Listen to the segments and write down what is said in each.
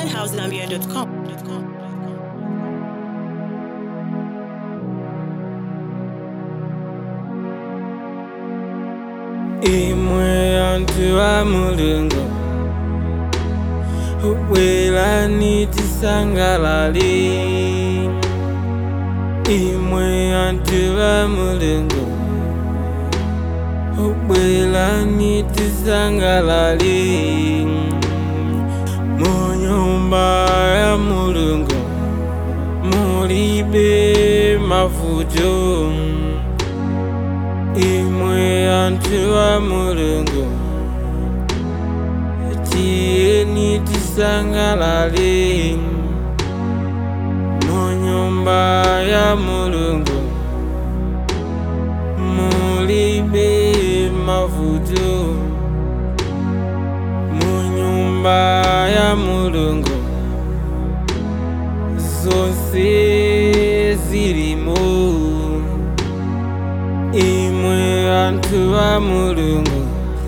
madhousegambia.com. imwe antu wa mulungu bwerani tisangalale imwe antu wa mulungu bwerani tisangalale mu nyumba ya mulungu mulibe mavuto imwe antu wa mulungu tiyeni tisangalale mu nyumba ya mulungu mulibe mavuto mu nyumba ya mulungu zonse zilimo imwe antu wa mulungu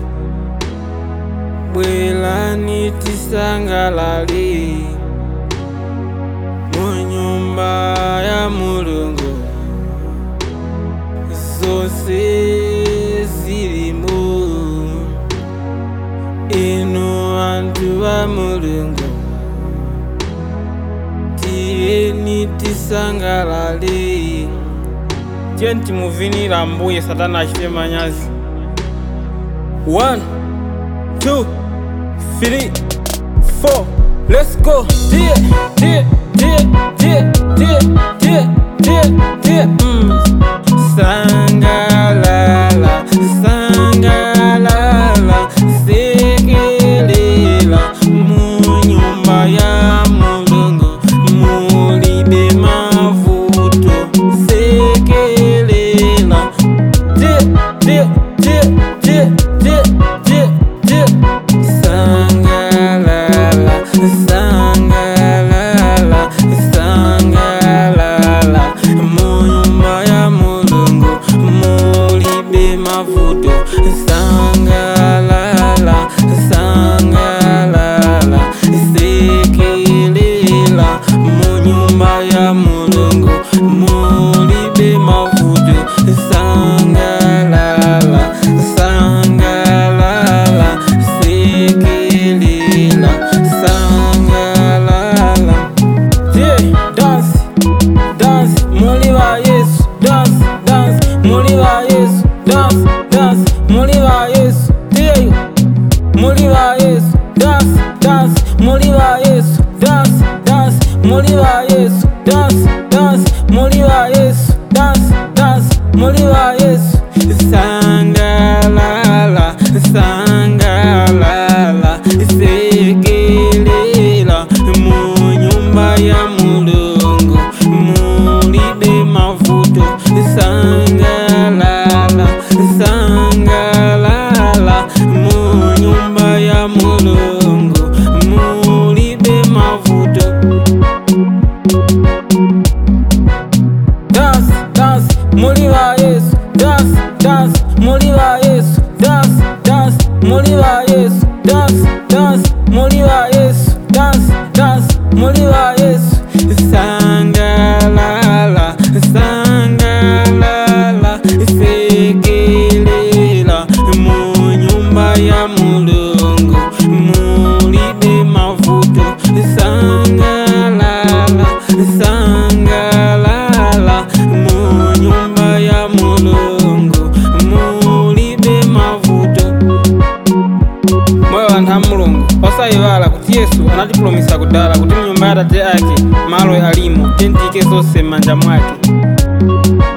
bwerani tisangalale mu nyumba ya mulungu zonse zilimo inu antu wa mulungu tiyeni tisangalale tiye timuvinira mbuye satana achite manyazi 1 2 3 4 let's go tiye tiye tiye tiye tiye tiye tiye tiye mm. sangalala sangalala sekelela mu nyumba ya mulungu mulibe mavuto sekelela tiye tiye tiye tiye tiye tiye tiye sangalala sangalala sangalala mu nyumba ya mulungu mulibe mavuto sangalala sangalala sekelela mu nyumba ya mulungu mulibe mavuto sangalala sangalala sekelela sangalala Yeah, dance, dance, muri ba Yesu, dance, dance, muri ba Yesu, dance, dance, muri ba Yesu, yeah, muri ba Yesu, dance, dance, muri ba Yesu, dance, dance, muri ba Yesu, dance, dance, muri ba Yesu, dance, dance, muri ba Yesu, sangalala, sangalala, sekelela mu nyumba ya mulungu mulibe mavuto sangalala sangalala mu nyumba ya mulungu mulibe mavuto dance dance muri ba yesu dance dance muri ba yesu dance dance muri ba yesu dance dance muri ba yesu dance dance muri ba yesu sangalala sangalala sekelela mu nyumba ya mulungu mulibe mavuto sangalala sangalala mu nyumba ya mulungu mulibe mavuto moyo wa ntha mulungu osayiwala kuti yesu anatipulumisa kudala kuti mnyumba ya tate ake malo alimo tentike zonse m'manja mwake